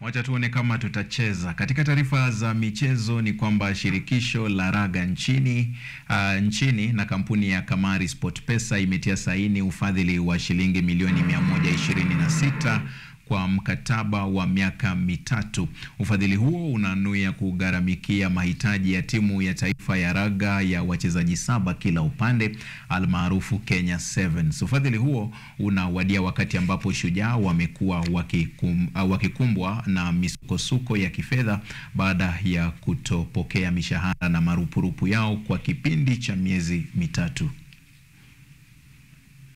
Wacha tuone kama tutacheza. Katika taarifa za michezo ni kwamba shirikisho la raga nchini uh, nchini na kampuni ya Kamari SportPesa imetia saini ufadhili wa shilingi milioni 126 kwa mkataba wa miaka mitatu. Ufadhili huo unanuia kugharamikia mahitaji ya timu ya taifa ya raga ya wachezaji saba kila upande almaarufu Kenya Sevens. Ufadhili huo unawadia wakati ambapo Shujaa wamekuwa wakikum, uh, wakikumbwa na misukosuko ya kifedha baada ya kutopokea mishahara na marupurupu yao kwa kipindi cha miezi mitatu.